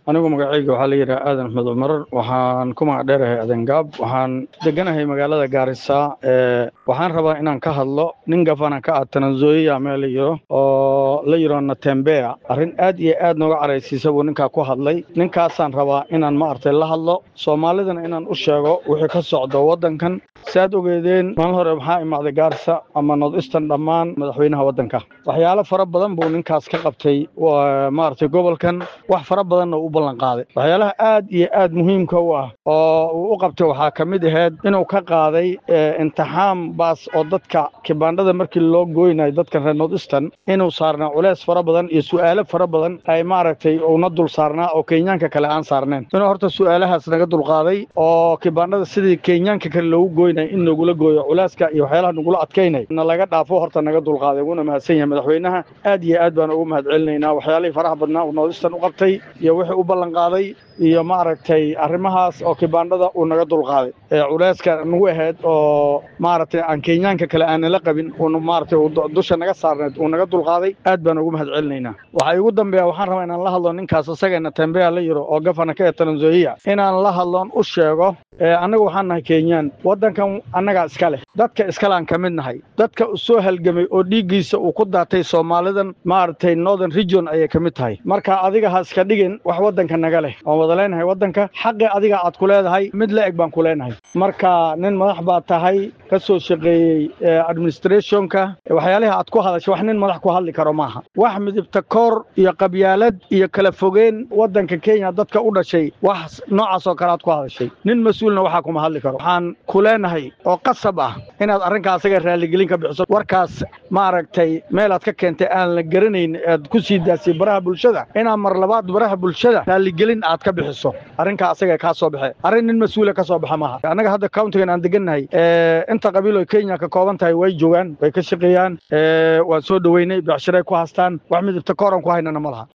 anigu magacayga waxaa la yidhaha aadan axmed cumar waxaan ku magac dheerahay adengaab waxaan deganahay magaalada gaarisa waxaan rabaa inaan ka hadlo nin gafana ka ah tananzoya meel la yiro oo la yiro natembea arrin aad iyo aad nooga caraysiisa buu ninkaa ku hadlay ninkaasaan rabaa inaan maaragtay la hadlo soomaalidana inaan u sheego wixii ka socdo waddankan saaad ogeedeen maalin hore maxaa imaaday gaarisa ama north eastern dhammaan madaxweynaha waddanka waxyaalo fara badan buu ninkaas ka qabtay maaragtay gobolkan wax fara badanna u ballan qaaday waxyaalaha aad iyo aad muhiimka u ah oo uu u qabtay waxaa ka mid ahayd inuu ka qaaday imtixaan baas oo dadka kibaandhada markii loo gooynayo dadkan reer north eastern inuu saarnaa culeys fara badan iyo su'aalo fara badan ay maaragtay uuna dul saarnaa oo kenyaanka kale aan saarneen inuu horta su'aalahaas naga dulqaaday oo kibaandhada sidii kenyaanka kale loogu gooynay in nagula gooyo culeyska iyo waxyaalaha nagula adkaynay na laga dhaafo horta naga dulqaaday wuuna mahadsan yahay madaxweynaha aad iyo aad baan ugu mahad celinaynaa waxyaalihii faraha badnaa uu north eastern u qabtay iyo wixii u ballan qaaday iyo maaragtay arrimahaas oo kibaandhada uu naga dulqaaday ee culeyska nagu ahayd oo maaragtay aan kenyaanka kale aanala qabin uuna maaragtay dusha naga saarneed uu naga dulqaaday aad baan ugu mahad celinaynaa waxaa igu dambeeya waxaan rabaa inaan la hadlo ninkaas isagana tembea la yiro oo gafana ka ee tananzoia inaan la hadloon u sheego annaga waxaan nahay kenyaan waddankan annagaa iska leh dadka iskaleaan ka mid nahay dadka soo halgamay oo dhiiggiisa uu ku daatay soomaalidan maaragtay northern region ayay ka mid tahay marka adiga ha iska dhigin wax waddanka naga leh waan wada leenahay waddanka xaqi adiga aad ku leedahay mid la eg baan ku leenahay marka nin madax baad tahay ka soo shaqeeyey administrationka waxyaalihi aad ku hadashay wax nin madax ku hadli karo maaha wax midibta koor iyo qabyaalad iyo kala fogeen waddanka kenya dadka u dhashay wax noocaas oo kale aad ku hadashay nin mas-uulna waxaa kuma hadli karo waxaan ku leenahay oo qasab ah inaad arrinkaa asaga raalligelin ka bixiso warkaas maaragtay meelaad ka keentay aan la garanayn aad ku sii daasay baraha bulshada inaad mar labaad baraha bulshada raalligelin aad ka bixiso arrinkaa asaga kaa soo baxe arrin nin mas-uula ka soo baxa maaha annaga hadda countigan aan degannahay inta qabiil oo kenya ka kooban tahay way joogaan way ka shaqeeyaan waan soo dhoweynay becshiray ku haastaan wax midibta kooran ku haynana ma laha